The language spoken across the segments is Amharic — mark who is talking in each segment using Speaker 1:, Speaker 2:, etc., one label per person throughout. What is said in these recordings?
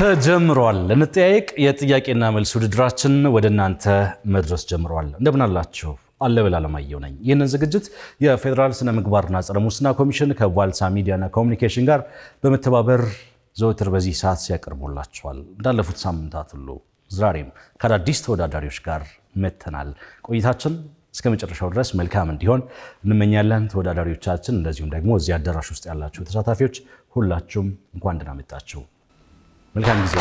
Speaker 1: ተጀምሯል። እንጠያየቅ የጥያቄና መልስ ውድድራችን ወደ እናንተ መድረስ ጀምሯል። እንደምን አላችሁ? አለበል አለማየሁ ነኝ። ይህንን ዝግጅት የፌዴራል ስነ ምግባርና ጸረ ሙስና ኮሚሽን ከዋልታ ሚዲያና ኮሚኒኬሽን ጋር በመተባበር ዘወትር በዚህ ሰዓት ሲያቀርቡላችኋል። እንዳለፉት ሳምንታት ሁሉ ዛሬም ከአዳዲስ ተወዳዳሪዎች ጋር መተናል። ቆይታችን እስከ መጨረሻው ድረስ መልካም እንዲሆን እንመኛለን። ተወዳዳሪዎቻችን፣ እንደዚሁም ደግሞ እዚህ አዳራሽ ውስጥ ያላችሁ ተሳታፊዎች ሁላችሁም እንኳን ደህና መጣችሁ። መልካም ጊዜ።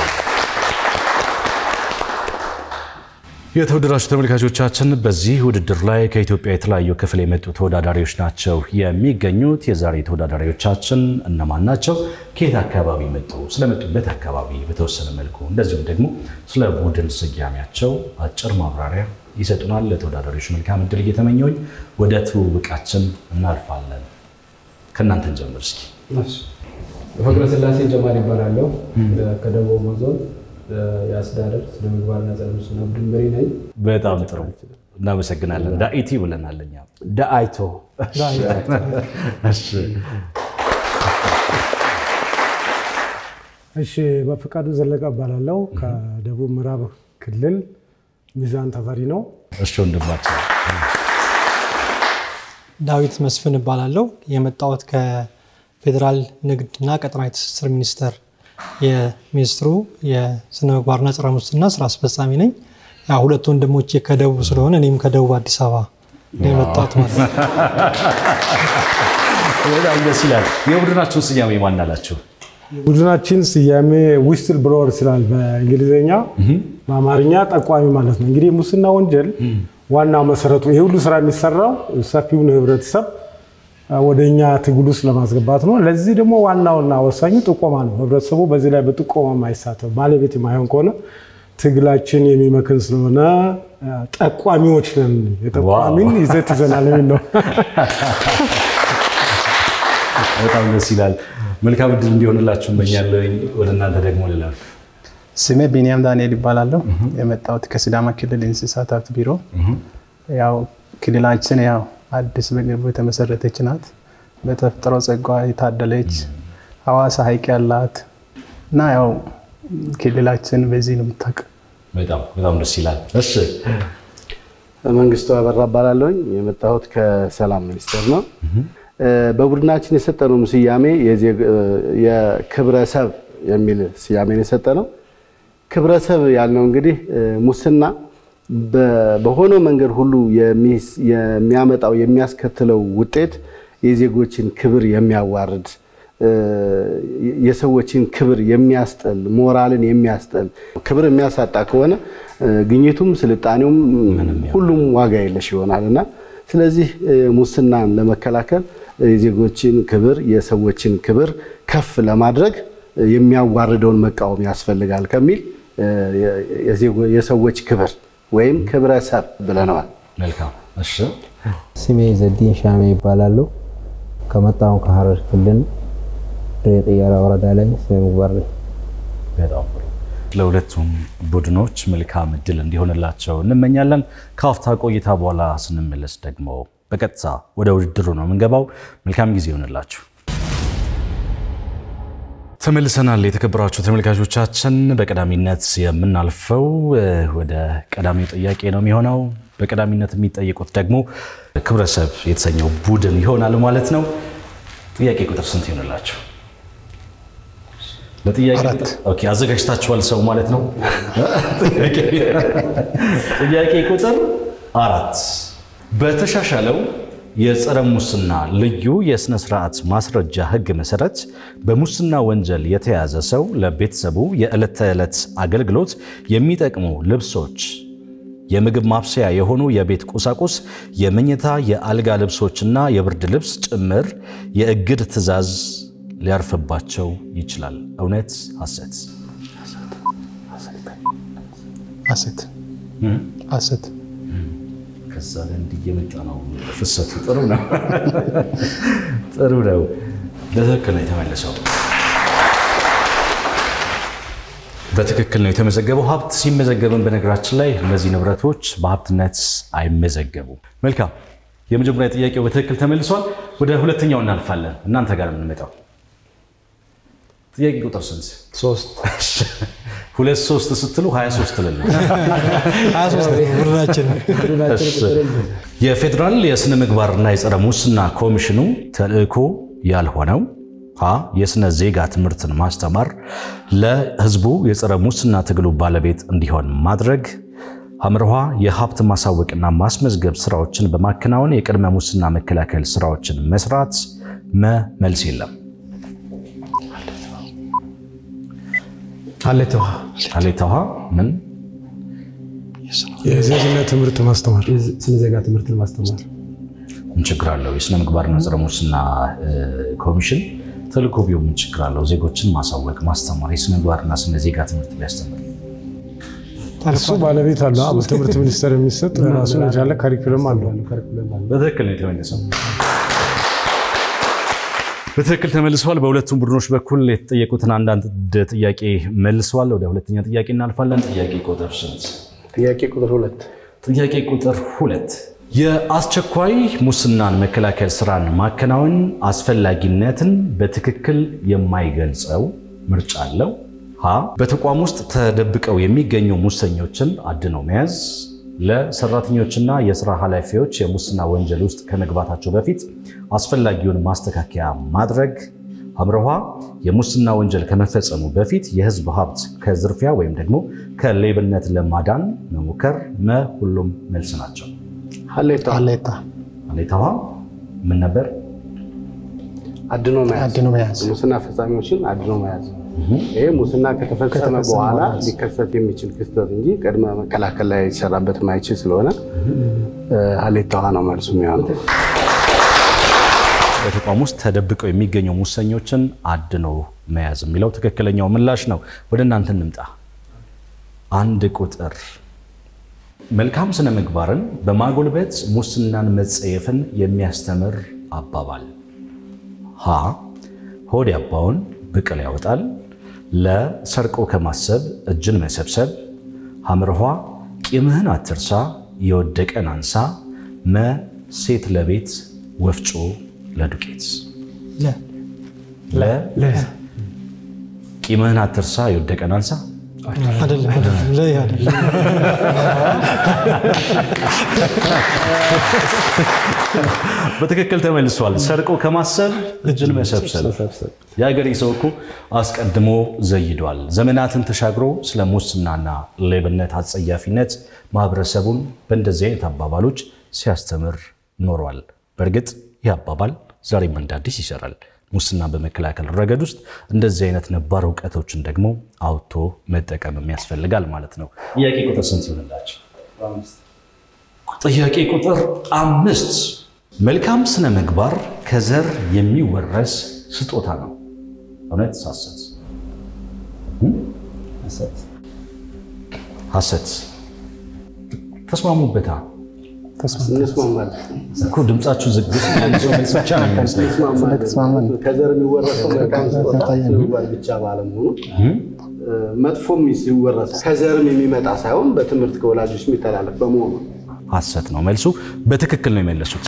Speaker 1: የተወደዳችሁ ተመልካቾቻችን በዚህ ውድድር ላይ ከኢትዮጵያ የተለያዩ ክፍል የመጡ ተወዳዳሪዎች ናቸው የሚገኙት። የዛሬ ተወዳዳሪዎቻችን እነማን ናቸው? ከየት አካባቢ መጡ? ስለመጡበት አካባቢ በተወሰነ መልኩ እንደዚሁም ደግሞ ስለ ቡድን ስያሜያቸው አጭር ማብራሪያ ይሰጡናል። ለተወዳዳሪዎች መልካም እድል እየተመኘሁኝ ወደ ትውውቃችን እናልፋለን። ከእናንተን ጀምር እስኪ።
Speaker 2: ፍቅረ ስላሴ ጀማል ይባላለሁ። ከደቡብ ኦሞ ዞን የአስተዳደር ስነ ምግባርና ጸረ ሙስና ቡድን መሪ ነኝ።
Speaker 1: በጣም ጥሩ እናመሰግናለን። ዳኢቲ ብለናል እኛ
Speaker 2: ደአይቶ
Speaker 1: እሺ
Speaker 3: እሺ በፈቃዱ ዘለቀ እባላለሁ ከደቡብ ምዕራብ ክልል ሚዛን ተፈሪ ነው።
Speaker 1: እሺ ወንድማችን
Speaker 4: ዳዊት መስፍን እባላለሁ። የመጣሁት ከፌዴራል ንግድና ቀጠናዊ ትስስር ሚኒስቴር የሚኒስትሩ የስነ ምግባርና ጸረ ሙስና ስራ አስፈጻሚ ነኝ። ያ ሁለት ወንድሞቼ ከደቡብ ስለሆነ እኔም ከደቡብ አዲስ አበባ ነው የመጣሁት ማለት ነው።
Speaker 1: በጣም ደስ ይላል። የቡድናችሁን ስያሜ ማን አላችሁ?
Speaker 3: ቡድናችን ስያሜ ዊስትል ብሎወር ስላል በእንግሊዝኛ በአማርኛ ጠቋሚ ማለት ነው። እንግዲህ የሙስና ወንጀል ዋናው መሰረቱ ይህ ሁሉ ስራ የሚሰራው ሰፊውን ህብረተሰብ ወደ እኛ ትግል ውስጥ ለማስገባት ነው። ለዚህ ደግሞ ዋናውና ወሳኙ ጥቆማ ነው። ህብረተሰቡ በዚህ ላይ በጥቆማ ማይሳተፍ ባለቤት የማይሆን ከሆነ ትግላችን የሚመክን ስለሆነ ጠቋሚዎች ነን። የጠቋሚን ይዘት ይዘናል የሚል ነው።
Speaker 1: በጣም ደስ ይላል። መልካም እድል እንዲሆንላችሁ እመኛለሁ። ወደ እናንተ ደግሞ ልላል።
Speaker 5: ስሜ ቢኒያም ዳንኤል ይባላለሁ። የመጣሁት ከሲዳማ ክልል እንስሳት ሀብት ቢሮ። ያው ክልላችን ያው አዲስ በቅርቡ የተመሰረተች ናት። በተፈጥሮ ጸጋ የታደለች ሀዋሳ ሀይቅ ያላት እና ያው ክልላችን በዚህ ነው የምታውቅ።
Speaker 1: በጣም በጣም ደስ ይላል። እሺ
Speaker 6: መንግስቱ አበራ እባላለሁኝ። የመጣሁት ከሰላም ሚኒስቴር ነው። በቡድናችን የሰጠነው ስያሜ የክብረሰብ የሚል ስያሜ ነው የሰጠነው። ክብረሰብ ያልነው እንግዲህ ሙስና በሆነው መንገድ ሁሉ የሚያመጣው የሚያስከትለው ውጤት የዜጎችን ክብር የሚያዋርድ የሰዎችን ክብር የሚያስጠል ሞራልን የሚያስጠል ክብር የሚያሳጣ ከሆነ ግኝቱም ስልጣኔውም ሁሉም ዋጋ የለሽ ይሆናል እና ስለዚህ ሙስናን ለመከላከል የዜጎችን ክብር የሰዎችን ክብር ከፍ ለማድረግ የሚያዋርደውን መቃወም ያስፈልጋል ከሚል የሰዎች ክብር ወይም ክብረሰብ ብለነዋል።
Speaker 1: መልካም። እሺ
Speaker 7: ስሜ ዘዲን ሻሜ ይባላሉ። ከመጣሁ ከሀረር ክልል ድሬ ጥያራ ወረዳ ላይ ስነ ምግባር ነኝ።
Speaker 1: በጣም ጥሩ። ለሁለቱም ቡድኖች መልካም እድል እንዲሆንላቸው እንመኛለን። ከአፍታ ቆይታ በኋላ ስንመለስ ደግሞ በቀጥታ ወደ ውድድሩ ነው የምንገባው። መልካም ጊዜ ይሆንላችሁ። ተመልሰናል። የተከበራችሁ ተመልካቾቻችን፣ በቀዳሚነት የምናልፈው ወደ ቀዳሚው ጥያቄ ነው የሚሆነው። በቀዳሚነት የሚጠየቁት ደግሞ ክብረሰብ የተሰኘው ቡድን ይሆናል ማለት ነው። ጥያቄ ቁጥር ስንት ይሆንላችሁ? ለጥያቄ ኦኬ፣ አዘጋጅታችኋል ሰው ማለት ነው። ጥያቄ ቁጥር አራት በተሻሻለው የጸረ ሙስና ልዩ የሥነ ሥርዓት ማስረጃ ሕግ መሠረት በሙስና ወንጀል የተያዘ ሰው ለቤተሰቡ የዕለት ተዕለት አገልግሎት የሚጠቅሙ ልብሶች፣ የምግብ ማብሰያ የሆኑ የቤት ቁሳቁስ፣ የመኝታ የአልጋ ልብሶችና የብርድ ልብስ ጭምር የእግድ ትዕዛዝ ሊያርፍባቸው ይችላል። እውነት ሐሰት?
Speaker 5: ሐሰት ሐሰት
Speaker 1: ከዛ ላይ እንዲህ እየመጣ ነው ፍሰቱ። ጥሩ ነው፣ ጥሩ ነው። በትክክል ነው የተመለሰው። በትክክል ነው የተመዘገበው። ሀብት ሲመዘገብን በነገራችን ላይ እነዚህ ንብረቶች በሀብትነት አይመዘገቡም። መልካም፣ የመጀመሪያ ጥያቄው በትክክል ተመልሷል። ወደ ሁለተኛው እናልፋለን። እናንተ ጋር የምንመጣው ጥያቄ ቁጥር ስንት?
Speaker 2: ሶስት
Speaker 1: ሁለት ሶስት ስትሉ 23 ልል ነው።
Speaker 4: 23 ቡድናችን
Speaker 1: የፌዴራል የስነ ምግባርና የጸረ ሙስና ኮሚሽኑ ተልዕኮ ያልሆነው ሀ የስነ ዜጋ ትምህርትን ማስተማር፣ ለህዝቡ የጸረ ሙስና ትግሉ ባለቤት እንዲሆን ማድረግ፣ ሐምርሃ የሀብት ማሳወቅና ማስመዝገብ ስራዎችን በማከናወን የቅድመ ሙስና መከላከል ስራዎችን መስራት። መ መልስ የለም።
Speaker 2: ሀሌታ ውሃ
Speaker 1: ሀሌታ ውሃ ምን
Speaker 3: የዜግነት ትምህርት ማስተማር
Speaker 2: ስነ ዜጋ ትምህርትን ማስተማር
Speaker 1: ምን ችግር አለው? የስነ ምግባርና ጸረ ሙስና ኮሚሽን ተልዕኮ ቢሆን ምን ችግር አለው? ዜጎችን ማሳወቅ፣ ማስተማር፣ የስነ ምግባርና ስነ ዜጋ ትምህርት ቢያስተምር
Speaker 3: እሱ ባለቤት አለው። በትምህርት ሚኒስቴር የሚሰጥ ራሱን የቻለ ካሪኩለም አለው።
Speaker 1: በትክክል ነው የተመለሰው። በትክክል ተመልሰዋል። በሁለቱም ቡድኖች በኩል የተጠየቁትን አንዳንድ ጥያቄ መልሰዋል። ወደ ሁለተኛ ጥያቄ እናልፋለን። ጥያቄ ቁጥር ስንት?
Speaker 6: ጥያቄ ቁጥር ሁለት
Speaker 1: ጥያቄ ቁጥር ሁለት የአስቸኳይ ሙስናን መከላከል ስራን ማከናወን አስፈላጊነትን በትክክል የማይገልጸው ምርጫ አለው። ሀ በተቋም ውስጥ ተደብቀው የሚገኙ ሙሰኞችን አድኖ መያዝ፣ ለሰራተኞችና የስራ ኃላፊዎች የሙስና ወንጀል ውስጥ ከመግባታቸው በፊት አስፈላጊውን ማስተካከያ ማድረግ፣ ሐምረሃ የሙስና ወንጀል ከመፈጸሙ በፊት የህዝብ ሀብት ከዝርፊያ ወይም ደግሞ ከሌብነት ለማዳን መሞከር። መ ሁሉም መልስ ናቸው።
Speaker 6: ሀሌታ
Speaker 5: ሀሌታ
Speaker 1: ሀሌታዋ ምን ነበር?
Speaker 6: አድኖ መያዝ
Speaker 5: አድኖ መያዝ
Speaker 6: ሙስና ፈጻሚዎችን አድኖ መያዝ። ይሄ ሙስና ከተፈጸመ በኋላ ሊከሰት የሚችል ክስተት እንጂ ቅድመ መከላከል ላይ ሊሰራበት ማይችል ስለሆነ ሀሌታ ውሃ ነው መልሱ የሚሆነው።
Speaker 1: በተቋም ውስጥ ተደብቀው የሚገኙ ሙሰኞችን አድኖ መያዝ የሚለው ትክክለኛው ምላሽ ነው። ወደ እናንተ እንምጣ። አንድ ቁጥር መልካም ስነ ምግባርን በማጎልበት ሙስናን መጸየፍን የሚያስተምር አባባል ሀ ሆድ ያባውን ብቅል ያወጣል። ለ ሰርቆ ከማሰብ እጅን መሰብሰብ። ሐምርኋ ቂምህን አትርሳ የወደቀን አንሳ። መ ሴት ለቤት ወፍጮ ለዱቄት ለ ቂምህን አትርሳ የወደቀን አንሳ
Speaker 4: አይደለም አይደለም ለይ አይደለም
Speaker 1: በትክክል ተመልሷል። ሰርቆ ከማሰብ እጅን መሰብሰብ። የሀገሬ ሰው እኮ አስቀድሞ ዘይዷል። ዘመናትን ተሻግሮ ስለ ሙስናና ሌብነት አጸያፊነት ማህበረሰቡን በእንደዚህ አይነት አባባሎች ሲያስተምር ኖሯል። በእርግጥ ይህ አባባል ዛሬም እንደ አዲስ ይሰራል። ሙስናን በመከላከል ረገድ ውስጥ እንደዚህ አይነት ነባር እውቀቶችን ደግሞ አውጥቶ መጠቀም ያስፈልጋል ማለት ነው። ጥያቄ ቁጥር ስንት ይሆንላቸው? ጥያቄ ቁጥር አምስት መልካም ስነ ምግባር ከዘር የሚወረስ ስጦታ ነው። እውነት ሐሰት? ሐሰት። ተስማሙበታ
Speaker 6: እንስማማለን።
Speaker 1: እኮ ድምጻችሁ ዝግ መልስ ብቻ ነው የሚመስለኝ።
Speaker 6: እንስማማለን። ከዘር የሚወረሰው መልካም ስጦታ ስነ ምግባር ብቻ ባለመሆኑ መጥፎም ሲወረስ ከዘርም የሚመጣ ሳይሆን በትምህርት ከወላጆች የሚተላለፍ በመሆኑ
Speaker 1: ሐሰት ነው መልሱ። በትክክል ነው የመለሱት።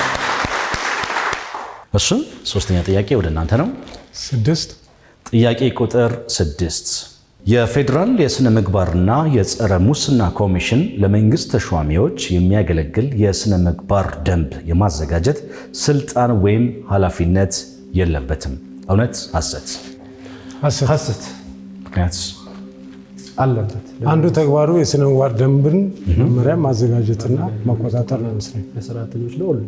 Speaker 1: እሱ ሶስተኛ ጥያቄ ወደ እናንተ ነው።
Speaker 3: ስድስት
Speaker 1: ጥያቄ ቁጥር ስድስት የፌዴራል የሥነ ምግባርና የጸረ ሙስና ኮሚሽን ለመንግስት ተሿሚዎች የሚያገለግል የሥነ ምግባር ደንብ የማዘጋጀት ስልጣን ወይም ኃላፊነት የለበትም። እውነት ሐሰት?
Speaker 2: ሀሰት
Speaker 1: ምክንያት
Speaker 2: አለበት።
Speaker 3: አንዱ ተግባሩ የስነ ምግባር ደንብን መመሪያ ማዘጋጀትና መቆጣጠር ነው ይመስለኝ።
Speaker 2: ለሰራተኞች ለሁሉ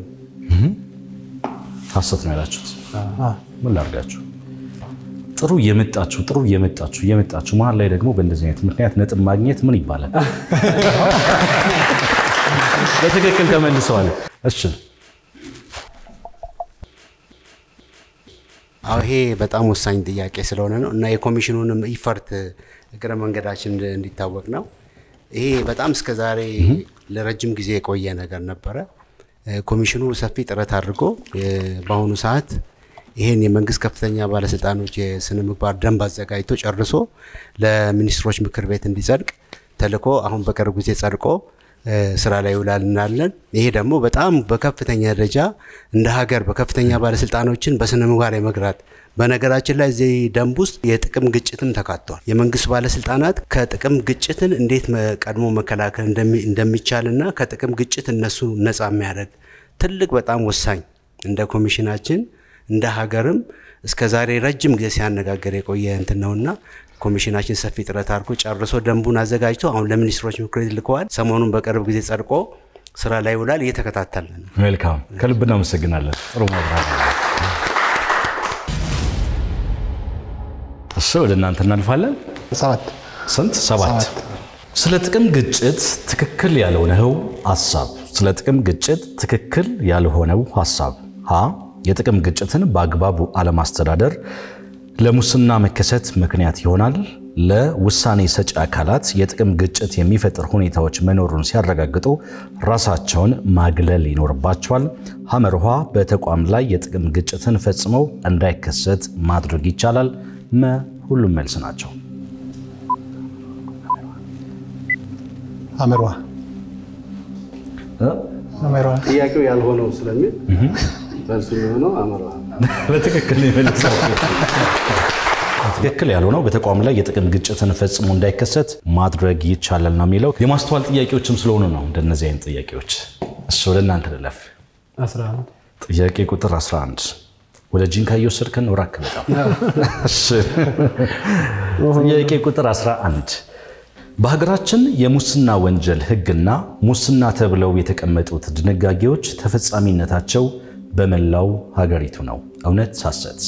Speaker 1: ሐሰት ነው ያላችሁት። ምን ላድርጋችሁ? ጥሩ እየመጣችሁ ጥሩ እየመጣችሁ እየመጣችሁ መሀል ላይ ደግሞ በእንደዚህ አይነት ምክንያት ነጥብ ማግኘት ምን ይባላል? በትክክል ተመልሰዋል። እሺ
Speaker 8: አዎ ይሄ በጣም ወሳኝ ጥያቄ ስለሆነ ነው እና የኮሚሽኑንም ኢፈርት እግረ መንገዳችን እንዲታወቅ ነው። ይሄ በጣም እስከ ዛሬ ለረጅም ጊዜ የቆየ ነገር ነበረ። ኮሚሽኑ ሰፊ ጥረት አድርጎ በአሁኑ ሰዓት ይህን የመንግስት ከፍተኛ ባለስልጣኖች የስነ ምግባር ደንብ አዘጋጅቶ ጨርሶ ለሚኒስትሮች ምክር ቤት እንዲጸድቅ ተልኮ አሁን በቅርብ ጊዜ ጸድቆ ስራ ላይ ይውላል እናለን። ይሄ ደግሞ በጣም በከፍተኛ ደረጃ እንደ ሀገር በከፍተኛ ባለስልጣኖችን በስነ ምግባር የመግራት በነገራችን ላይ እዚህ ደንብ ውስጥ የጥቅም ግጭትም ተካቷል። የመንግስት ባለስልጣናት ከጥቅም ግጭትን እንዴት ቀድሞ መከላከል እንደሚቻልና ከጥቅም ግጭት እነሱ ነፃ የሚያደርግ ትልቅ በጣም ወሳኝ እንደ ኮሚሽናችን እንደ ሀገርም እስከ ዛሬ ረጅም ጊዜ ሲያነጋገር የቆየ እንትን ነውና ኮሚሽናችን ሰፊ ጥረት አድርጎ ጨርሶ ደንቡን አዘጋጅቶ አሁን ለሚኒስትሮች ምክር ቤት ልከዋል። ሰሞኑን በቅርብ ጊዜ ጸድቆ ስራ ላይ ይውላል። እየተከታተልን ነው።
Speaker 1: መልካም፣ ከልብ እናመሰግናለን። ጥሩ ማብራሪያ። እሺ፣ ወደ እናንተ እናልፋለን።
Speaker 5: ሰባት
Speaker 1: ስንት? ሰባት። ስለ ጥቅም ግጭት ትክክል ያልሆነው ሀሳብ ስለ ጥቅም ግጭት ትክክል ያልሆነው ሀሳብ ሀ የጥቅም ግጭትን በአግባቡ አለማስተዳደር ለሙስና መከሰት ምክንያት ይሆናል። ለውሳኔ ሰጪ አካላት የጥቅም ግጭት የሚፈጥር ሁኔታዎች መኖሩን ሲያረጋግጡ ራሳቸውን ማግለል ይኖርባቸዋል። ሐመርኋ በተቋም ላይ የጥቅም ግጭትን ፈጽመው እንዳይከሰት ማድረግ ይቻላል። መ ሁሉም መልስ ናቸው።
Speaker 5: አመሯ አመሯ
Speaker 6: ጥያቄው ያልሆነው ስለሚል መልሱ የሚሆነው አመራ
Speaker 1: በትክክል የመለሰው ትክክል ያልሆነው በተቋም ላይ የጥቅም ግጭትን ፈጽሞ እንዳይከሰት ማድረግ ይቻላል ነው የሚለው። የማስተዋል ጥያቄዎችም ስለሆኑ ነው እንደነዚህ አይነት ጥያቄዎች። እሺ ወደ እናንተ ልለፍ።
Speaker 2: 11
Speaker 1: ጥያቄ ቁጥር 11 ወደ ጂንካ እየወሰድከን ነው። ራክ በጣም እሺ። ጥያቄ ቁጥር 11 በሀገራችን የሙስና ወንጀል ሕግና ሙስና ተብለው የተቀመጡት ድንጋጌዎች ተፈጻሚነታቸው በመላው ሀገሪቱ ነው። እውነት ሐሰት?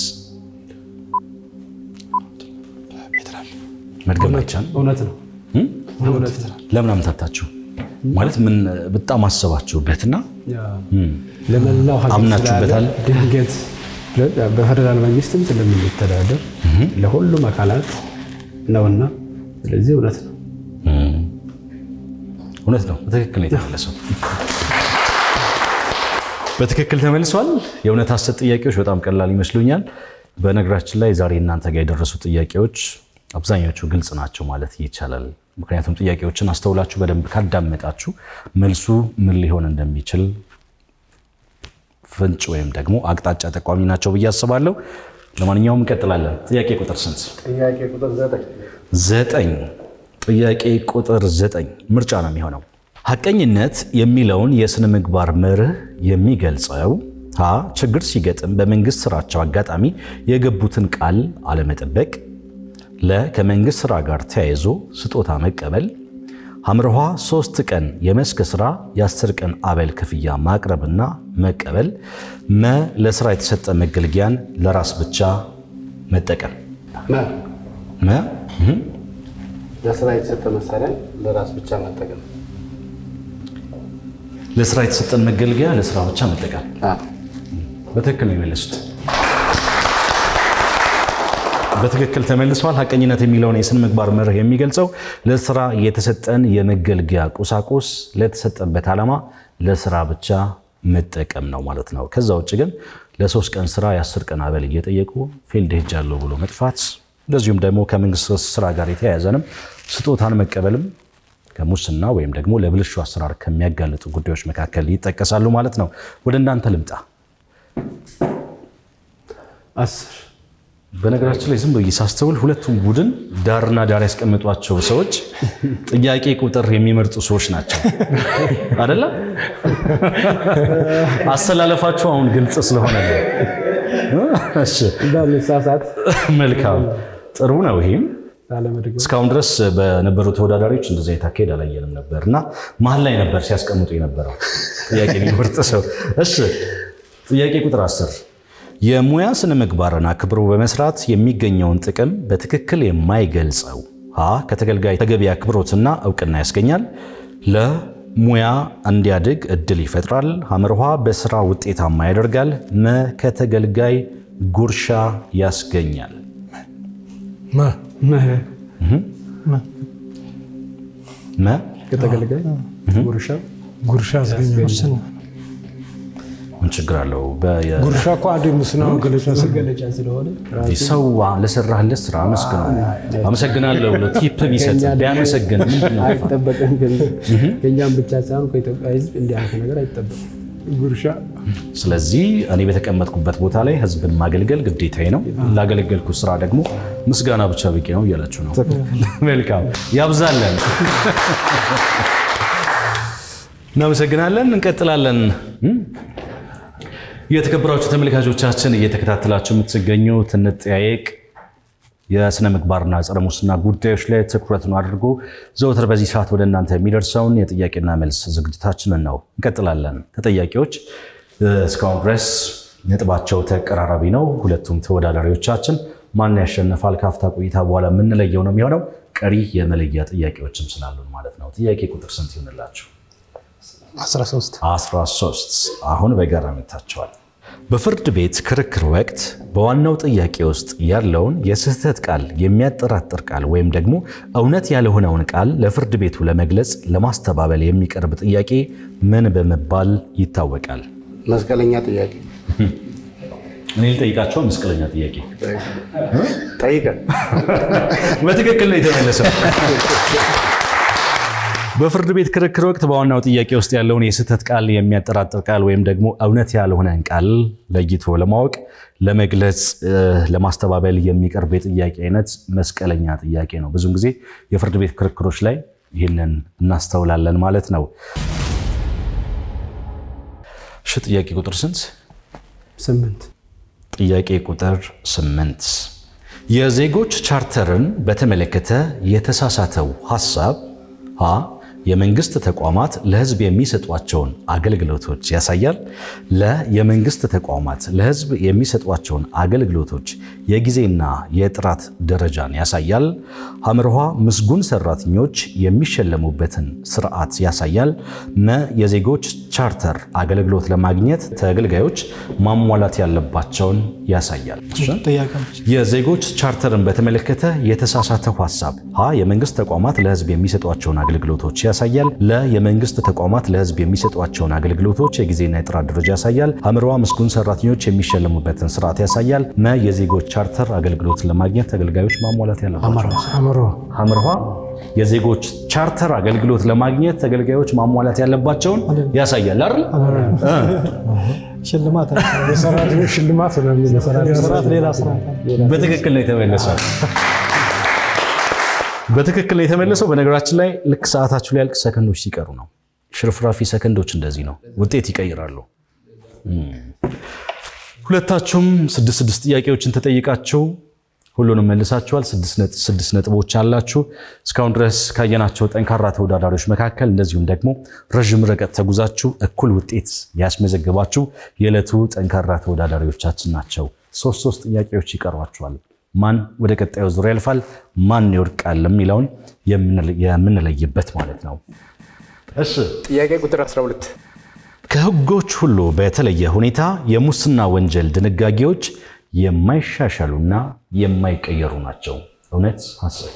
Speaker 1: መድገም አይቻልም።
Speaker 2: እውነት ነው። እውነት ነው።
Speaker 1: ለምን አምታታችሁ? ማለት ምን በጣም አሰባችሁበትና
Speaker 2: ለመላው ሀገር
Speaker 1: አምናችሁበታል?
Speaker 2: ስላለ ድንገት በፌደራል መንግስትም ስለምንተዳደር ለሁሉም አካላት ነውና፣ ስለዚህ እውነት ነው።
Speaker 1: እውነት ነው። በትክክል ነው የተመለሰው። በትክክል ተመልሷል። የእውነት ሐሰት ጥያቄዎች በጣም ቀላል ይመስሉኛል። በነገራችን ላይ ዛሬ እናንተ ጋር የደረሱ ጥያቄዎች አብዛኞቹ ግልጽ ናቸው ማለት ይቻላል። ምክንያቱም ጥያቄዎችን አስተውላችሁ በደንብ ካዳመጣችሁ መልሱ ምን ሊሆን እንደሚችል ፍንጭ ወይም ደግሞ አቅጣጫ ጠቋሚ ናቸው ብዬ አስባለሁ። ለማንኛውም እንቀጥላለን። ጥያቄ ቁጥር ስንት?
Speaker 6: ጥያቄ ቁጥር ዘጠኝ
Speaker 1: ዘጠኝ ጥያቄ ቁጥር ዘጠኝ ምርጫ ነው የሚሆነው። ሐቀኝነት የሚለውን የስነ ምግባር መርህ የሚገልጸው ሀ ችግር ሲገጥም በመንግስት ስራቸው አጋጣሚ የገቡትን ቃል አለመጠበቅ፣ ለ ከመንግስት ስራ ጋር ተያይዞ ስጦታ መቀበል፣ ሐምርሃ ሶስት ቀን የመስክ ስራ የአስር ቀን አበል ክፍያ ማቅረብና መቀበል፣ መ ለስራ የተሰጠ መገልገያን ለራስ ብቻ መጠቀም።
Speaker 6: መ
Speaker 1: መ እህ
Speaker 6: ለስራ የተሰጠ መሳሪያ ለራስ ብቻ መጠቀም።
Speaker 1: ለስራ የተሰጠን መገልገያ ለስራ ብቻ መጠቀም።
Speaker 6: አዎ።
Speaker 1: በትክክል ነው የመለሱት። በትክክል ተመልሷል። ሐቀኝነት የሚለውን የስነ ምግባር መርህ የሚገልጸው ለስራ የተሰጠን የመገልገያ ቁሳቁስ ለተሰጠበት ዓላማ ለስራ ብቻ መጠቀም ነው ማለት ነው። ከዛ ውጭ ግን ለሶስት ቀን ስራ የአስር ቀን አበል እየጠየቁ ፊልድ ሄጃለሁ ብሎ መጥፋት፣ እንደዚሁም ደግሞ ከመንግስት ስራ ጋር የተያያዘንም ስጦታን መቀበልም ከሙስና ወይም ደግሞ ለብልሹ አሰራር ከሚያጋልጡ ጉዳዮች መካከል ይጠቀሳሉ ማለት ነው። ወደ እናንተ ልምጣ።
Speaker 2: አስር
Speaker 1: በነገራችን ላይ ዝም ብዬ ሳስተውል ሁለቱም ቡድን ዳርና ዳር ያስቀምጧቸው ሰዎች ጥያቄ ቁጥር የሚመርጡ ሰዎች ናቸው አደለ? አሰላለፋቸው አሁን ግልጽ ስለሆነ ነው። እሺ፣
Speaker 2: እንዳንሳሳት
Speaker 1: መልካም ጥሩ ነው። ይሄም
Speaker 2: ላለመድገም
Speaker 1: እስካሁን ድረስ በነበሩ ተወዳዳሪዎች እንደዚህ አይነት አካሄድ አላየንም ነበር እና መሀል ላይ ነበር ሲያስቀምጡ የነበረው ጥያቄ የሚመርጥ ሰው። እሺ ጥያቄ ቁጥር አስር የሙያ ስነ ምግባርን አክብሮ በመስራት የሚገኘውን ጥቅም በትክክል የማይገልጸው ሀ ከተገልጋይ ተገቢ አክብሮትና እውቅና ያስገኛል። ለሙያ እንዲያድግ እድል ይፈጥራል። ሐመርሃ በስራ ውጤታማ ያደርጋል። መ ከተገልጋይ ጉርሻ ያስገኛል።
Speaker 3: መ
Speaker 1: መ
Speaker 2: ከተገልጋይ ጉርሻ
Speaker 3: ጉርሻ ያስገኛል።
Speaker 4: ሙስና
Speaker 1: ምን ችግር አለው? በየ-
Speaker 3: ጉርሻ እኮ አንዱ የሙስና መገለጫ ስለሆነ
Speaker 2: መገለጫ ስለሆነ
Speaker 1: ሰው ለሰራህለት ስራ አመስግነው። አመሰግናለሁ ብሎ ቲፕ ቢሰጥ ቢያመሰግን ምንድን ነው?
Speaker 2: አይጠበቅም። ከእኛም ብቻ ሳይሆን ከኢትዮጵያ ሕዝብ እንዲህ አይነት ነገር አይጠበቅም።
Speaker 3: ጉርሻ
Speaker 1: ስለዚህ እኔ በተቀመጥኩበት ቦታ ላይ ህዝብን ማገልገል ግዴታዬ ነው። ላገለገልኩ ስራ ደግሞ ምስጋና ብቻ በቂ ነው እያላችሁ ነው። መልካም ያብዛለን። እናመሰግናለን። እንቀጥላለን። የተከበራችሁ ተመልካቾቻችን እየተከታተላችሁ የምትገኙት እንጠያየቅ የስነ ምግባርና ጸረ ሙስና ጉዳዮች ላይ ትኩረቱን አድርጎ ዘወትር በዚህ ሰዓት ወደ እናንተ የሚደርሰውን የጥያቄና መልስ ዝግጅታችንን ነው። እንቀጥላለን። ተጠያቂዎች እስካሁን ድረስ ነጥባቸው ተቀራራቢ ነው። ሁለቱም ተወዳዳሪዎቻችን ማን ያሸንፋል ከአፍታ ቆይታ በኋላ የምንለየው ነው የሚሆነው። ቀሪ የመለያ ጥያቄዎችም ስላሉን ማለት ነው። ጥያቄ ቁጥር ስንት ይሆንላችሁ?
Speaker 5: 13
Speaker 1: 13 አሁን በጋራ መታቸዋል። በፍርድ ቤት ክርክር ወቅት በዋናው ጥያቄ ውስጥ ያለውን የስህተት ቃል የሚያጠራጥር ቃል ወይም ደግሞ እውነት ያልሆነውን ቃል ለፍርድ ቤቱ ለመግለጽ ለማስተባበል የሚቀርብ ጥያቄ ምን በመባል ይታወቃል?
Speaker 6: መስቀለኛ ጥያቄ
Speaker 1: እኔ ልጠይቃቸው። መስቀለኛ ጥያቄ
Speaker 6: ጠይቀን
Speaker 1: በትክክል ነው የተመለሰው። በፍርድ ቤት ክርክር ወቅት በዋናው ጥያቄ ውስጥ ያለውን የስህተት ቃል የሚያጠራጥር ቃል ወይም ደግሞ እውነት ያልሆነን ቃል ለይቶ ለማወቅ ለመግለጽ፣ ለማስተባበል የሚቀርብ የጥያቄ አይነት መስቀለኛ ጥያቄ ነው። ብዙውን ጊዜ የፍርድ ቤት ክርክሮች ላይ ይህንን እናስተውላለን ማለት ነው። እሺ ጥያቄ ቁጥር ስንት?
Speaker 2: ስምንት
Speaker 1: ጥያቄ ቁጥር ስምንት የዜጎች ቻርተርን በተመለከተ የተሳሳተው ሀሳብ ሀ የመንግስት ተቋማት ለሕዝብ የሚሰጧቸውን አገልግሎቶች ያሳያል። ለ የመንግስት ተቋማት ለሕዝብ የሚሰጧቸውን አገልግሎቶች የጊዜና የጥራት ደረጃን ያሳያል። ሐመርኋ ምስጉን ሰራተኞች የሚሸለሙበትን ስርዓት ያሳያል። መ የዜጎች ቻርተር አገልግሎት ለማግኘት ተገልጋዮች ማሟላት ያለባቸውን ያሳያል።
Speaker 4: ጥያቄዎች
Speaker 1: የዜጎች ቻርተርን በተመለከተ የተሳሳተው ሀሳብ ሀ የመንግስት ተቋማት ለህዝብ የሚሰጧቸውን አገልግሎቶች ያሳያል። ለ የመንግስት ተቋማት ለህዝብ የሚሰጧቸውን አገልግሎቶች የጊዜና የጥራት ደረጃ ያሳያል። ሐመርኋ ምስጉን ሰራተኞች የሚሸለሙበትን ስርዓት ያሳያል። መ የዜጎች ቻርተር አገልግሎት ለማግኘት ተገልጋዮች ማሟላት ያለባቸው
Speaker 3: አምሮ
Speaker 1: ሐመርኋ የዜጎች ቻርተር አገልግሎት ለማግኘት ተገልጋዮች ማሟላት ያለባቸውን ያሳያል አይደል?
Speaker 4: ሽልማት
Speaker 3: የሰራተኞች ሽልማት ነው የሚለው
Speaker 4: ስርዓት ሌላ ስርዓት አለ።
Speaker 1: በትክክል ነው የተመለሰው። በትክክል ነው የተመለሰው። በነገራችን ላይ ልክ ሰዓታችሁ ሊያልቅ ሰከንዶች ሲቀሩ ነው። ሽርፍራፊ ሰከንዶች እንደዚህ ነው፣ ውጤት ይቀይራሉ። እም። ሁለታችሁም ስድስት ስድስት ጥያቄዎችን ተጠይቃችሁ ሁሉንም መልሳችኋል። ስድስት ነጥ- ስድስት ነጥቦች አላችሁ። እስካሁን ድረስ ካየናቸው ጠንካራ ተወዳዳሪዎች መካከል እንደዚሁም ደግሞ ረዥም ርቀት ተጉዛችሁ እኩል ውጤት ያስመዘገባችሁ የዕለቱ ጠንካራ ተወዳዳሪዎቻችን ናቸው። ሶስት ሶስት ጥያቄዎች ይቀሯችኋል። ማን ወደ ቀጣዩ ዙር ያልፋል፣ ማን ይወድቃል የሚለውን የምንለ- የምንለይበት ማለት ነው። እሺ
Speaker 5: ጥያቄ ቁጥር 12
Speaker 1: ከህጎች ሁሉ በተለየ ሁኔታ የሙስና ወንጀል ድንጋጌዎች የማይሻሻሉና የማይቀየሩ ናቸው። እውነት ሐሰት?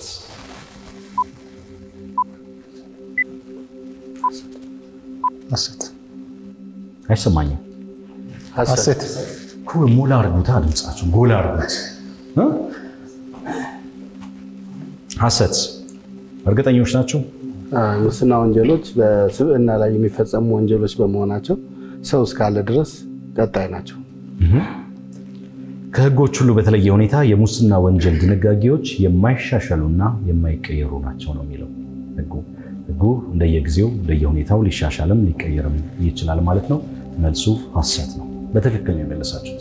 Speaker 5: ሐሰት
Speaker 1: አይሰማኝም።
Speaker 5: ሐሰት
Speaker 1: ኩል ሞላ አርጉታ፣ ድምጻችሁ ጎላ አርጉት። እ? ሐሰት። እርግጠኞች ናቸው?
Speaker 6: ሙስና ወንጀሎች በስብዕና ላይ የሚፈጸሙ ወንጀሎች በመሆናቸው ሰው እስካለ ድረስ ቀጣይ ናቸው።
Speaker 1: ከህጎች ሁሉ በተለየ ሁኔታ የሙስና ወንጀል ድንጋጌዎች የማይሻሻሉና የማይቀየሩ ናቸው ነው የሚለው ህጉ። ህጉ እንደየጊዜው እንደየሁኔታው ሊሻሻልም ሊቀየርም ይችላል ማለት ነው። መልሱ ሐሰት ነው። በትክክል ነው የመለሳችሁት።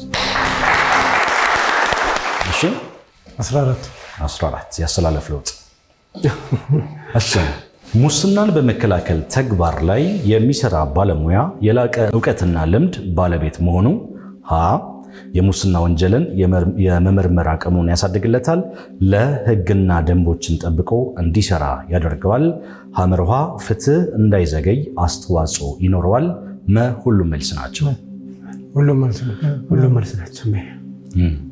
Speaker 1: እሺ
Speaker 3: 14
Speaker 1: 14 ያስተላለፍ ለውጥ። እሺ ሙስናን በመከላከል ተግባር ላይ የሚሰራ ባለሙያ የላቀ እውቀትና ልምድ ባለቤት መሆኑ ሀ የሙስና ወንጀልን የመመርመር አቅሙን ያሳድግለታል። ለህግና ደንቦችን ጠብቆ እንዲሰራ ያደርገዋል። ሐመርሃ ፍትህ እንዳይዘገይ አስተዋጽኦ ይኖረዋል። መ ሁሉም መልስ ናቸው።
Speaker 3: ሁሉም መልስ ነው።
Speaker 2: ሁሉም መልስ ናቸው።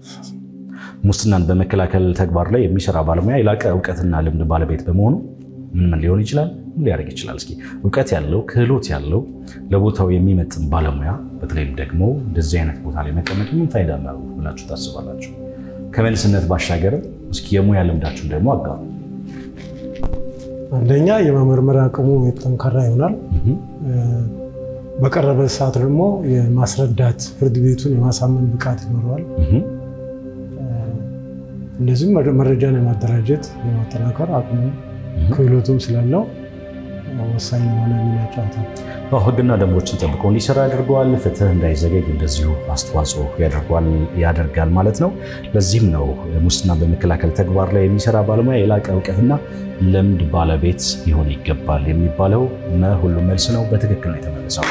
Speaker 1: ሙስናን በመከላከል ተግባር ላይ የሚሰራ ባለሙያ የላቀ እውቀትና ልምድ ባለቤት በመሆኑ ምን ምን ሊሆን ይችላል? ምን ሊያደርግ ይችላል? እስኪ እውቀት ያለው ክህሎት ያለው ለቦታው የሚመጥን ባለሙያ በተለይም ደግሞ እንደዚህ አይነት ቦታ ላይ መቀመጥ ምን ፋይዳ ነው ብላችሁ ታስባላችሁ? ከመልስነት ባሻገር እስኪ የሙያ ልምዳችሁን ደግሞ አጋሩ።
Speaker 3: አንደኛ የመመርመር አቅሙ ጠንካራ ይሆናል። በቀረበ ሰዓት ደግሞ የማስረዳት ፍርድ ቤቱን የማሳመን ብቃት ይኖረዋል። እንደዚህም መረጃን የማደራጀት የማጠናከር አቅሙ ክህሎቱም ስላለው ወሳኝ የሆነ ሚና ይጫወታል።
Speaker 1: ሕግና ደንቦችን ጠብቆ እንዲሰራ ያደርገዋል። ፍትህ እንዳይዘገይ እንደዚሁ አስተዋጽኦ ያደርጋል ማለት ነው። ለዚህም ነው ሙስና በመከላከል ተግባር ላይ የሚሰራ ባለሙያ የላቀ እውቀትና ልምድ ባለቤት ሊሆን ይገባል የሚባለው ሁሉም መልስ ነው። በትክክል ነው የተመለሰው።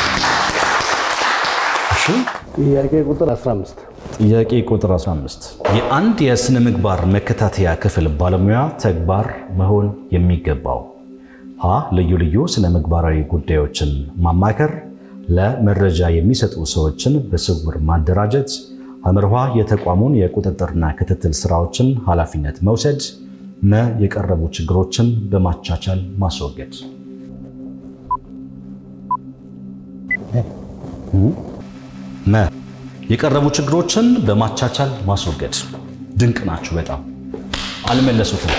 Speaker 6: ጥያቄ ቁጥር 15
Speaker 1: ጥያቄ ቁጥር 15 የአንድ የስነ ምግባር መከታተያ ክፍል ባለሙያ ተግባር መሆን የሚገባው ሀ ልዩ ልዩ ስነ ምግባራዊ ጉዳዮችን ማማከር፣ ለመረጃ የሚሰጡ ሰዎችን በስውር ማደራጀት፣ አምርሃ የተቋሙን የቁጥጥርና ክትትል ስራዎችን ኃላፊነት መውሰድ፣ መ የቀረቡ ችግሮችን በማቻቻል ማስወገድ። መ የቀረቡ ችግሮችን በማቻቻል ማስወገድ። ድንቅ ናችሁ በጣም አልመለሱትም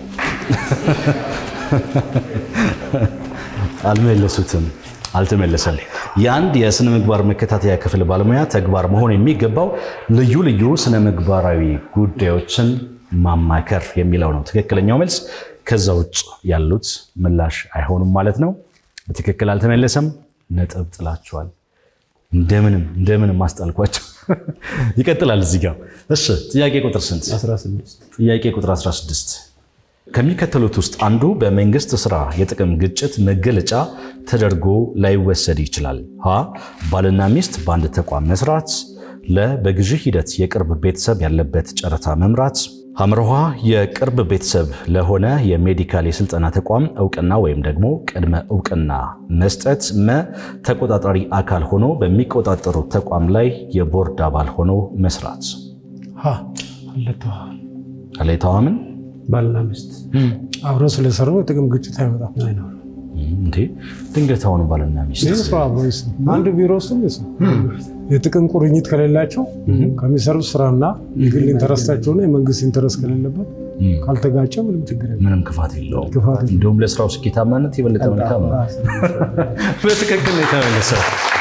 Speaker 1: አልመለሱትም አልተመለሰም። የአንድ የስነ ምግባር መከታተያ ክፍል ባለሙያ ተግባር መሆን የሚገባው ልዩ ልዩ ስነ ምግባራዊ ጉዳዮችን ማማከር የሚለው ነው ትክክለኛው መልስ። ከዛ ውጭ ያሉት ምላሽ አይሆኑም ማለት ነው። በትክክል አልተመለሰም። ነጥብ ጥላችኋል። እንደምንም እንደምንም አስጣልኳቸው። ይቀጥላል እዚህ ጋር። እሺ ጥያቄ ቁጥር ስንት?
Speaker 2: 16
Speaker 1: ጥያቄ ቁጥር 16 ከሚከተሉት ውስጥ አንዱ በመንግስት ስራ የጥቅም ግጭት መገለጫ ተደርጎ ላይወሰድ ይችላል። ሀ ባልና ሚስት በአንድ ተቋም መስራት፣ ለ በግዢ ሂደት የቅርብ ቤተሰብ ያለበት ጨረታ መምራት፣ ሐምርሃ የቅርብ ቤተሰብ ለሆነ የሜዲካል የስልጠና ተቋም እውቅና ወይም ደግሞ ቅድመ እውቅና መስጠት፣ መ ተቆጣጣሪ አካል ሆኖ በሚቆጣጠሩ ተቋም ላይ የቦርድ አባል ሆኖ መስራት።
Speaker 3: ሀ አለተዋል
Speaker 1: አለይተዋምን
Speaker 2: ባልና ሚስት
Speaker 3: አብረው ስለሰሩ የጥቅም ግጭት አይመጣም።
Speaker 2: አይኖርም።
Speaker 1: እንዴ ድንገት አሁን ባልና ሚስት
Speaker 3: ይህ ስራ አብሮ ይስሩ። አንድ ቢሮ ውስጥ ይስሩ። የጥቅም ቁርኝት ከሌላቸው ከሚሰሩት ስራና የግል ኢንተረስታቸውና የመንግስት ኢንተረስት ከሌለበት ካልተጋጨ ምንም ችግር የለም።
Speaker 1: ምንም ክፋት የለውም።
Speaker 3: ክፋት የለውም።
Speaker 1: እንዲሁም ለስራው ስኬታማነት የበለጠ መልካም ነው። በትክክል ነው የተመለሰው።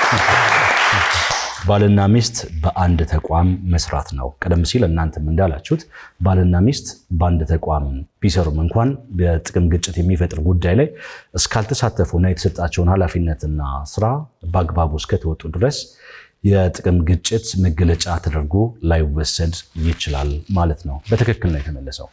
Speaker 1: ባልና ሚስት በአንድ ተቋም መስራት ነው። ቀደም ሲል እናንተም እንዳላችሁት ባልና ሚስት በአንድ ተቋም ቢሰሩም እንኳን በጥቅም ግጭት የሚፈጥር ጉዳይ ላይ እስካልተሳተፉና የተሰጣቸውን ኃላፊነትና ስራ በአግባቡ እስከተወጡ ድረስ የጥቅም ግጭት መገለጫ ተደርጎ ላይወሰድ ይችላል ማለት ነው። በትክክል ነው የተመለሰው።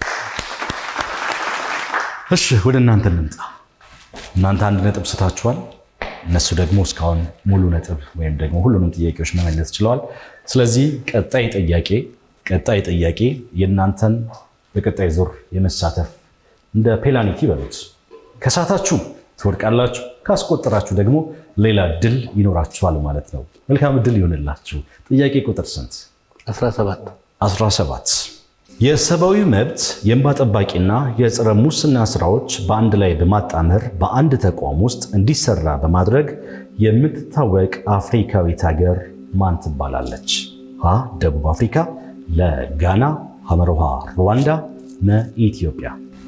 Speaker 1: እሺ ወደ እናንተ እንምጣ። እናንተ አንድ ነጥብ ስታችኋል። እነሱ ደግሞ እስካሁን ሙሉ ነጥብ ወይም ደግሞ ሁሉንም ጥያቄዎች መመለስ ችለዋል። ስለዚህ ቀጣይ ጥያቄ ቀጣይ ጥያቄ የእናንተን በቀጣይ ዙር የመሳተፍ እንደ ፔናልቲ በሉት። ከሳታችሁ ትወድቃላችሁ፣ ካስቆጠራችሁ ደግሞ ሌላ ድል ይኖራችኋል ማለት ነው። መልካም ድል ይሆንላችሁ። ጥያቄ ቁጥር ስንት?
Speaker 6: 17
Speaker 1: 17 የሰብአዊ መብት የእንባ ጠባቂና የጸረ ሙስና ስራዎች በአንድ ላይ በማጣመር በአንድ ተቋም ውስጥ እንዲሰራ በማድረግ የምትታወቅ አፍሪካዊት ሀገር ማን ትባላለች? ሀ ደቡብ አፍሪካ፣ ለ ጋና፣ ሐመርሃ ሩዋንዳ፣ መ ኢትዮጵያ።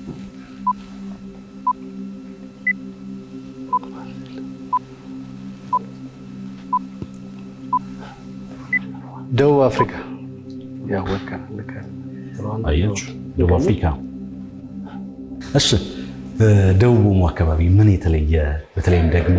Speaker 6: ደቡብ አፍሪካ ያወቀ
Speaker 1: አያችሁ፣ ደቡብ አፍሪካ። እሺ ደቡቡ አካባቢ ምን የተለየ በተለይም ደግሞ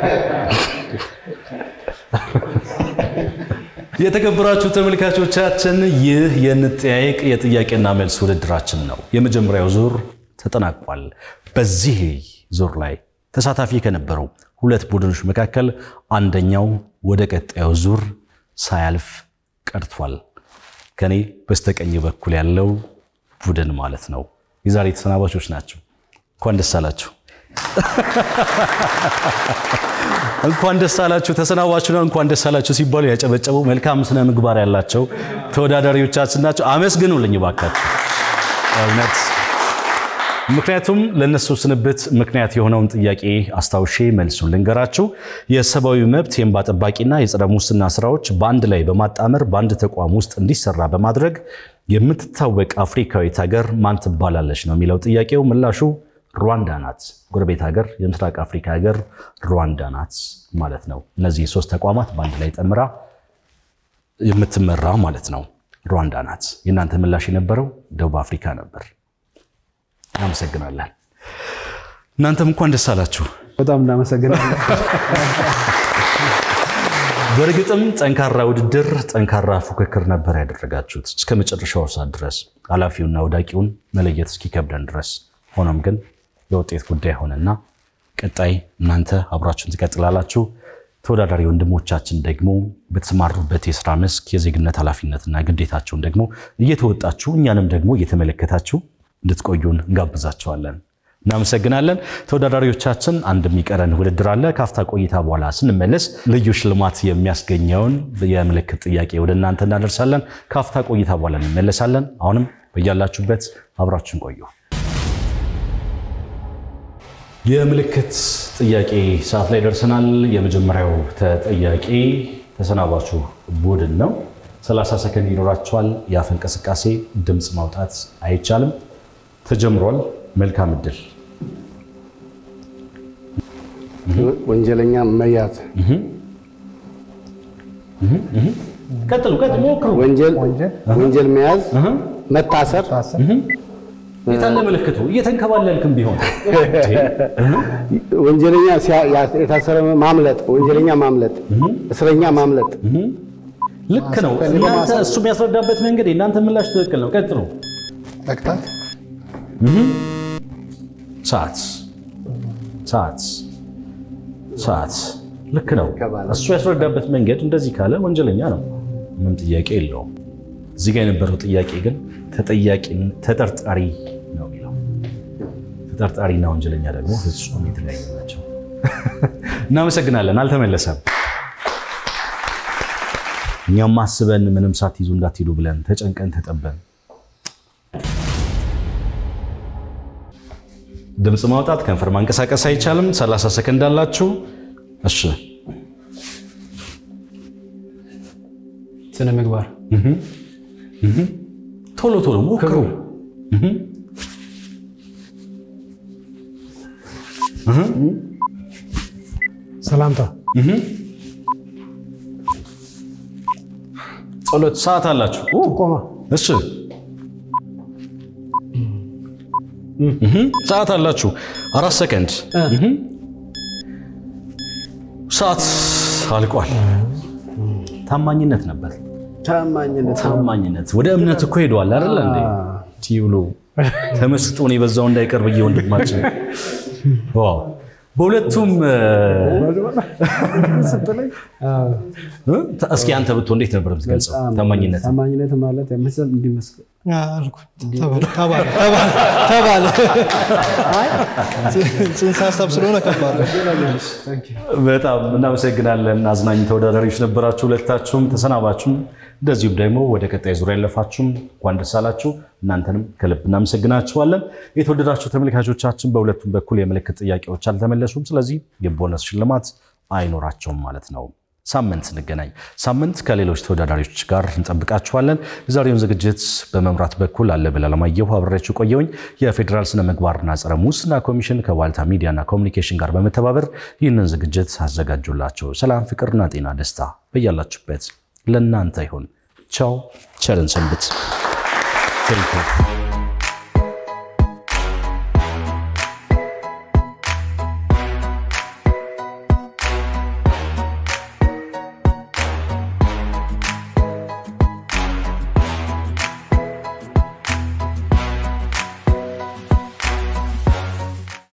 Speaker 1: የተከበራችሁ ተመልካቾቻችን ይህ የንጠያየቅ የጥያቄና መልስ ውድድራችን ነው። የመጀመሪያው ዙር ተጠናቋል። በዚህ ዙር ላይ ተሳታፊ ከነበሩ ሁለት ቡድኖች መካከል አንደኛው ወደ ቀጣዩ ዙር ሳያልፍ ቀርቷል። ከኔ በስተቀኝ በኩል ያለው ቡድን ማለት ነው። የዛሬ ተሰናባቾች ናቸው። እንኳን ደስ አላችሁ፣ እንኳን ደስ አላችሁ። ተሰናባችሁ ነው እንኳን ደስ አላችሁ ሲባሉ ያጨበጨቡ መልካም ስነ ምግባር ያላቸው ተወዳዳሪዎቻችን ናቸው። አመስግኑልኝ እባካችሁ። እውነት ምክንያቱም ለእነሱ ስንብት ምክንያት የሆነውን ጥያቄ አስታውሼ መልሱን ልንገራችሁ። የሰብአዊ መብት የእንባ ጠባቂና የጸረ ሙስና ስራዎች በአንድ ላይ በማጣመር በአንድ ተቋም ውስጥ እንዲሰራ በማድረግ የምትታወቅ አፍሪካዊት ሀገር ማን ትባላለች ነው የሚለው ጥያቄው። ምላሹ ሩዋንዳ ናት። ጎረቤት ሀገር፣ የምስራቅ አፍሪካ ሀገር ሩዋንዳ ናት ማለት ነው። እነዚህ ሶስት ተቋማት በአንድ ላይ ጠምራ የምትመራ ማለት ነው። ሩዋንዳ ናት። የእናንተ ምላሽ የነበረው ደቡብ አፍሪካ ነበር። እናመሰግናለን። እናንተም እንኳን ደስ አላችሁ።
Speaker 2: በጣም እናመሰግናለን።
Speaker 1: በእርግጥም ጠንካራ ውድድር፣ ጠንካራ ፉክክር ነበር ያደረጋችሁት እስከ መጨረሻው ሰዓት ድረስ ኃላፊውና ወዳቂውን መለየት እስኪከብደን ድረስ። ሆኖም ግን የውጤት ጉዳይ ሆነና ቀጣይ እናንተ አብራችሁን ትቀጥላላችሁ። ተወዳዳሪ ወንድሞቻችን ደግሞ በተሰማሩበት የስራ መስክ የዜግነት ኃላፊነትና ግዴታቸውን ደግሞ እየተወጣችሁ እኛንም ደግሞ እየተመለከታችሁ እንድትቆዩን እንጋብዛቸዋለን። እናመሰግናለን። ተወዳዳሪዎቻችን አንድ የሚቀረን ውድድር አለ። ካፍታ ቆይታ በኋላ ስንመለስ ልዩ ሽልማት የሚያስገኘውን የምልክት ጥያቄ ወደ እናንተ እናደርሳለን። ካፍታ ቆይታ በኋላ እንመለሳለን። አሁንም በያላችሁበት አብራችን ቆዩ። የምልክት ጥያቄ ሰዓት ላይ ደርሰናል። የመጀመሪያው ተጠያቂ ተሰናባቹ ቡድን ነው። 30 ሰከንድ ይኖራቸዋል። የአፍ እንቅስቃሴ ድምፅ ማውጣት አይቻልም። ተጀምሯል። መልካም እድል።
Speaker 6: ወንጀለኛ መያዝ፣
Speaker 1: ቀጥሉ፣ ቀጥሉ፣ ሞክሩ።
Speaker 6: ወንጀል ወንጀል መያዝ፣ መታሰር፣
Speaker 1: የታለ ምልክቱ? እየተንከባለልክም ቢሆን
Speaker 6: ወንጀለኛ ሲያ- ያ- የታሰረ ማምለጥ፣ ወንጀለኛ ማምለጥ፣ እስረኛ ማምለጥ፣
Speaker 1: ልክ ነው። እናንተ እሱ የሚያስረዳበት መንገድ የእናንተ ምላሽ ትክክል ነው። ቀጥሉ።
Speaker 5: መቅጣት
Speaker 1: ሰዓት ሰዓት ሰዓት ልክ ነው። እሱ ያስረዳበት መንገድ እንደዚህ ካለ ወንጀለኛ ነው፣ ምንም ጥያቄ የለውም። እዚህ ጋር የነበረው ጥያቄ ግን ተጠያቂ ተጠርጣሪ ነው የሚለው። ተጠርጣሪና ወንጀለኛ ደግሞ ፍጹም የተለያዩ ናቸው። እናመሰግናለን። አልተመለሰም። እኛም አስበን ምንም ሳትይዙ እንዳትሄዱ ብለን ተጨንቀን ተጠበን ድምፅ ማውጣት ከንፈር ማንቀሳቀስ አይቻልም። 30 ሰከንድ አላችሁ። እሺ
Speaker 2: ስነ ምግባር
Speaker 1: ቶሎ ቶሎ ሞክሩ።
Speaker 3: ሰላምታ
Speaker 1: ጸሎት ሰዓት አላችሁ። ኡ፣
Speaker 3: ቆማ
Speaker 1: እሺ እህ፣ ሰዓት አላችሁ። አራት ሰከንድ እህ። ሰዓት አልቋል። ታማኝነት ነበር።
Speaker 6: ታማኝነት
Speaker 1: ታማኝነት ወደ እምነት እኮ ሄደዋል አይደል እንዴ? ቲብሎ ተመስጦን የበዛው እንዳይቀር ብዬ ወንድማችን ዋው በሁለቱም እስኪ አንተ ብትሆን እንዴት ነበር የምትገልጸው ታማኝነት?
Speaker 2: ታማኝነት ማለት የምስል እንዲመስል
Speaker 4: አልኩ። ተባለ ተባለ ተባለ። አይ ጽንሰ ሀሳብ ስለሆነ ከባድ ነው።
Speaker 1: በጣም እናመሰግናለን። አዝናኝ ተወዳዳሪዎች ነበራችሁ ሁለታችሁም፣ ተሰናባችሁም፣ እንደዚሁም ደግሞ ወደ ቀጣይ ዙሪያ ያለፋችሁም እንኳን ደስ አላችሁ። እናንተንም ከልብ እናመሰግናችኋለን። የተወደዳችሁ ተመልካቾቻችን በሁለቱም በኩል የምልክት ጥያቄዎች አልተመለሱም። ስለዚህ የቦነስ ሽልማት አይኖራቸውም ማለት ነው። ሳምንት እንገናኝ። ሳምንት ከሌሎች ተወዳዳሪዎች ጋር እንጠብቃችኋለን። የዛሬውን ዝግጅት በመምራት በኩል አለበል አለማየሁ አብሬያችሁ ቆየውኝ። የፌዴራል ስነ ምግባርና ጸረ ሙስና ኮሚሽን ከዋልታ ሚዲያና ኮሚኒኬሽን ጋር በመተባበር ይህንን ዝግጅት አዘጋጁላቸው። ሰላም፣ ፍቅርና ጤና ደስታ በያላችሁበት ለእናንተ ይሁን። ቻው፣ ቸርን ሰንብት። ቴንክ ዩ